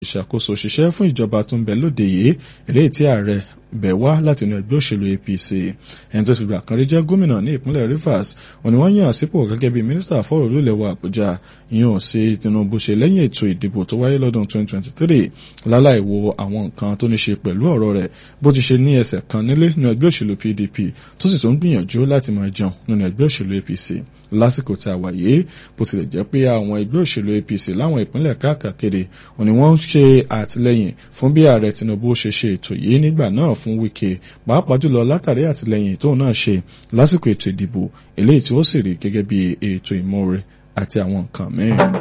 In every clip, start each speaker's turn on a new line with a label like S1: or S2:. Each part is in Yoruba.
S1: ìṣàkóso òṣìṣẹ́ fún ìjọba tó ń bẹ lóde yìí eléyìí tí ààrẹ bẹ̀ wá láti inú ẹgbẹ́ òṣèlú APC ẹni tó ti gbà kan rí jẹ́ gómìnà ní ìpínlẹ̀ Rivers òní wọ́n yàn sípò gẹ́gẹ́ bí mínísítà fọ́rọ̀ olúlẹ̀ wa Àbújá yíyan sí Tinubu ṣe lẹ́yìn ètò ìdìbò tó wáyé lọ́dún 2023 láláì wo àwọn nǹkan tó ní ṣe pẹ̀lú ọ̀rọ̀ rẹ̀ bó ti ṣe ní ẹsẹ̀ kan nílé nínú ẹgbẹ́ òṣèlú PDP tó sì tún gbìyànjú láti máa jẹun nínú ẹgbẹ́ òṣèlú APC lásìkò tá a wà yìí bó tilẹ̀ jẹ́ pé àwọn ẹgbẹ́ òṣèlú APC láwọn ìpínlẹ̀ káàkiri òní wọ́n ń ṣe àtìlẹ́yìn fún bí ààrẹ Tinubu ṣe ṣe ètò yìí nígbà náà fún Wike pàápàá jùlọ látàrí àtìlẹ́yìn tóun náà ṣe lásìkò ètò ìdìbò eléyìí tí ó sì rí gẹ́gẹ́ bí ètò ìmọ̀ọ́re àti àwọn nǹkan mìíràn.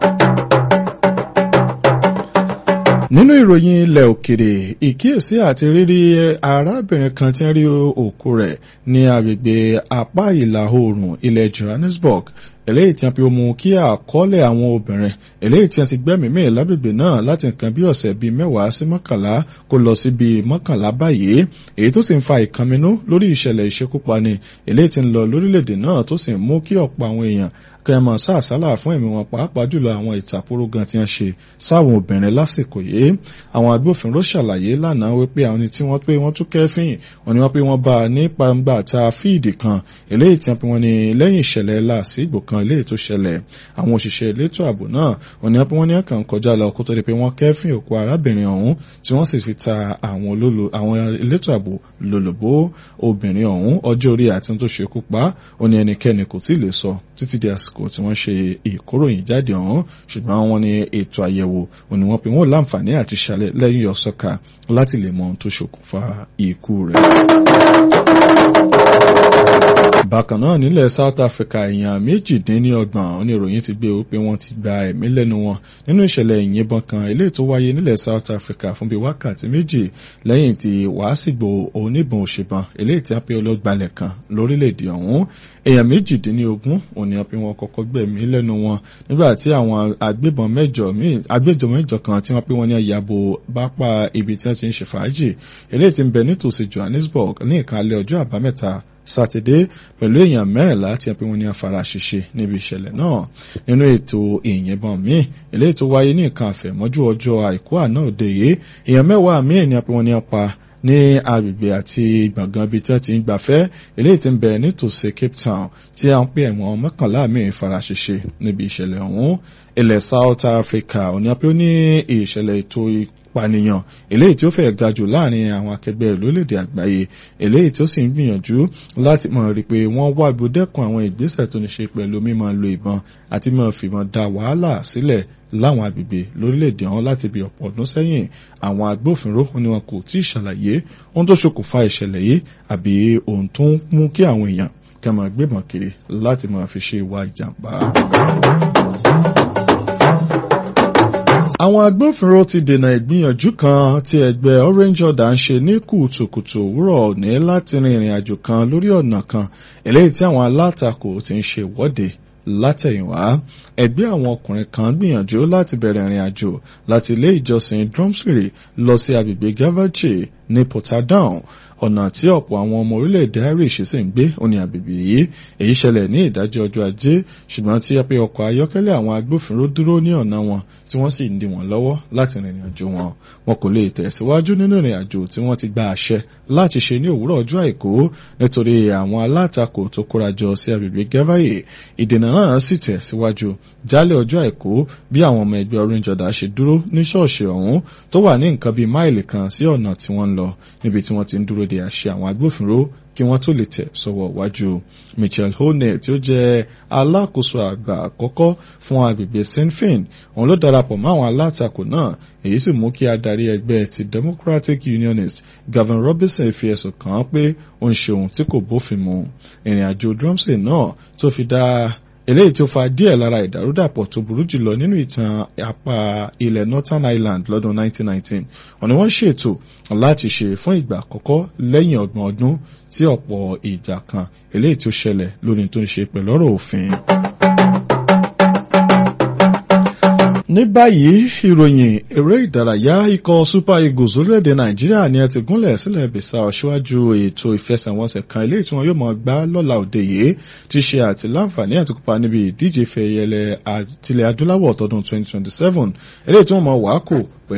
S1: nínú ìròyìn ilẹ̀ òkèrè ìkíyèsí àti rírí arábìnrin kan tí ń rí òkú rẹ̀ ní agbègbè apá ìlà oòrùn ilẹ̀ Johannesburg eléyìí tí a fi mú kí àkọọ́lẹ̀ àwọn obìnrin eléyìí tí a ti gbẹ́mìí lágbègbè náà láti nǹkan bí ọ̀sẹ̀ bíi mẹ́wàá sí mọ́kànlá kó lọ sí bíi mọ́kànlá báyìí èyí tó sì ń fa ìkànnínú lórí ìṣẹ̀lẹ̀ ìṣekúpani eléyìí tí ń lọ lórílẹ̀‐èdè náà tó sì ń mú kí ọ̀pọ̀ àwọn èèyàn kẹmọ sáàsálà fún ẹ̀mí wọn pàápàá jùlọ àwọn ìtàkùrọ̀ gan tí wọ́n ṣe sáwọn obìnrin lásìkò yìí àwọn agbófinró ṣàlàyé lánàá wípé àwọn tí wọ́n pé wọ́n tún kẹ́fìn wọ́n ní wọ́n pé wọ́n bá a ní pàǹgbà ta fíìdì kan eléyìí tí wọ́n pé wọ́n ní lẹ́yìn ìṣẹ̀lẹ̀ làásìgbò kan eléyìí tó ṣẹlẹ̀ àwọn òṣìṣẹ́ elétò ààbò náà wọ́n ní wọ́n pé wọ́n ní ọkàn kọjá lọ kó tó di pé wọ́n kẹ́fìn òkú arábìnrin ọ̀hún tí wọ́n sì fi ta àwọn àwọn elétò ààbò lólobó obìnrin ọ̀hún ọjọ́ orí àti tó ṣekú pa ó ní ẹnikẹ́ni kò tí ì lè sọ títí di àsìkò tí wọ́n ṣe ìkóròyìn jáde ọ̀hún ṣùgbọ́n wọ́n ní ètò àyẹ̀wò òní wọ́n pé wọ́n láǹfààní àti ṣàlẹ̀ lẹ́yìn ọ̀sọ́ka láti lè mọ ohun tó ṣokùnfà ikú rẹ̀. bákan náà nílẹ̀ South Africa èèyàn méjìdínlọ́gbọ̀n oníròyìn ti gbé wípé wọ́n ti gba ẹ̀mí lẹ́nu wọn nínú ìṣẹ̀lẹ̀ ìyìnbọn kan eléyìí tó wáyé nílẹ̀ South Africa fún bíi wákàtí méjì lẹ́yìn tí wàásìgbò oníbọn òṣèbọn eléyìí tí a pé ọlọ́gbalẹ̀ kan lórílẹ̀‐èdè ọ̀hún èèyàn méjìdínlógún òní a pé wọ́n kọ́kọ́ gbẹ̀mí lẹ́nu wọn nígbà tí àwọn agbébọn mẹ́jọ agbẹjọ mẹ́jọ kan tí wọ́n pé wọ́n ní àyàbò bápá ibi tí wọ́n ti ń ṣe fàájì eléyìí tí ń bẹ nítòsí Johannesburg ní ìkàlẹ̀ ọjọ́ àbámẹ́ta sátidé pẹ̀lú èèyàn mẹ́rìnlá tí a pé wọ́n ní afárá ṣiṣẹ́ níbi ìṣẹ̀lẹ̀ náà nínú ètò ìyìnbọn míì eléyìí tó wáyé ní nǹkan àfẹ̀mọ́jú ọjọ́ àìkú àná òde yìí èèyàn mẹ́wàá míì ni a pé wọ́n ní apá ní agbègbè àti gbọ̀ngàn ibi tí wọ́n ti ń gbafẹ́ eléyìí tí ń bẹ nítòsí Cape Town tí a ń pè ẹ̀wọ̀n mọ́kànlá míì fara ṣiṣẹ́ níbi ìṣẹ̀lẹ̀ ọ̀hún ilẹ̀ South Africa òní a pé ó ní ìṣẹ̀lẹ̀ ètò pànìyàn eléyìí tí ó fẹ́ ga jù láàrin àwọn akẹgbẹ́ rẹ̀ lórílẹ̀‐èdè àgbáyé eléyìí tí ó sì ń gbìyànjú láti mọ̀ rí pé wọ́n wá gbódẹ́kun àwọn ìgbésẹ̀ tó ní ṣe pẹ̀lú mímọ́ lo ìbọn àti mímọ́ fìbọn da wàhálà sílẹ̀ láwọn agbègbè lórílẹ̀‐èdè ọ̀hún láti bí ọ̀pọ̀ ọdún sẹ́yìn àwọn agbófinró ni wọn kò tí ì ṣàlàyé ohun tó ṣokùnfà ìṣẹ̀lẹ̀ yìí àbí ohun tó ń mú kí àwọn èèyàn kẹ́ máa gbébọn kiri láti máa fi ṣe ìwà ìjàmbá. àwọn agbófinró ti dènà ìgbìyànjú kan tí ẹgbẹ́ Orange Order ń ṣe ní kùtùkùtù òwúrọ̀ òní láti rin ìrìn àjò kan lórí ọ̀nà kan eléyìí tí àwọn alátakò ti ń ṣe ìwọ́de látẹ̀yìnwá ẹgbẹ́ àwọn ọkùnrin kan gbìyànjú láti bẹ̀rẹ̀ ìrìn àjò láti ilé ìjọsìn Drumsbury lọ sí agbègbè Gavache ní Portadown ọ̀nà tí ọ̀pọ̀ àwọn ọmọ orílẹ̀-èdè Irish sì ń gbé òní àgbègbè yìí èyí ṣẹlẹ̀ ní ìdájọ́ ọjọ́ ajé ṣùgbọ́n tí a pé ọkọ̀ ayọ́kẹ́lẹ́ àwọn agbófinró dúró ní ọ̀nà wọn tí wọ́n sì ń dí wọn lọ́wọ́ láti rìnrìn àjò wọn wọn kò lè tẹ̀síwájú nínú ìrìn àjò tí wọ́n ti gba àṣẹ láti ṣe ní òwúrọ̀ ọjọ́ àìkú nítorí àwọn alátakò tó kórajọ sí agbègbè Gavaye ìdènà náà sì tẹ̀síwájú jálẹ̀ ọjọ́ àìkú bí àwọn ọmọ ẹgbẹ́ Orange Order ṣe dúró ní ṣọ́ọ̀ṣì ọ̀hún tó wà ní nǹkan bíi máìlì kan sí ọ̀nà tí wọ́n ń lọ níbi tí wọ́n ti ń dúró de àṣẹ àwọn agbófinró kí wọ́n tó lè tẹ̀ sọ́wọ́ wájú Michel Hone tí ó jẹ́ alákòóso àgbà àkọ́kọ́ fún agbègbè Sinn Féin òun ló darapọ̀ mọ́ àwọn alátakò náà èyí sì mú kí adarí ẹgbẹ́ ti Democratic Unionist Gavin Robinson fi ẹ̀sùn kàn án pé ó ń ṣe ohun tí kò bófin mu ìrìn àjò Drumsey náà tó fi dá eléyìí tí ó fa díẹ̀ lára ìdàrúdàpọ̀ tó burú jùlọ nínú ìtàn apá ilẹ̀ Northern Ireland lọ́dún 1919 wọ́n ní wọ́n ṣètò láti ṣe fún ìgbà àkọ́kọ́ lẹ́yìn ọgbọ̀n ọdún tí ọ̀pọ̀ ìjà kan eléyìí tí ó ṣẹlẹ̀ lórí tó ń ṣe pẹ̀lú ọ̀rọ̀ òfin. ní báyìí ìròyìn eré ìdárayá ikọ̀ super eagles orílẹ̀-èdè nàìjíríà ni ẹ ti gúnlẹ̀ sílẹ̀ Bissau síwájú ètò ìfẹsẹ̀wọnsẹ̀ kan eléyìí tí wọn yóò máa gbá lọ́la òde yìí ti ṣe àti láǹfààní àti kópa níbi ìdíje fẹ̀yẹlẹ̀ tilẹ̀ adúláwọ̀ tọdún 2027 eléyìí tí wọ́n máa wàá kò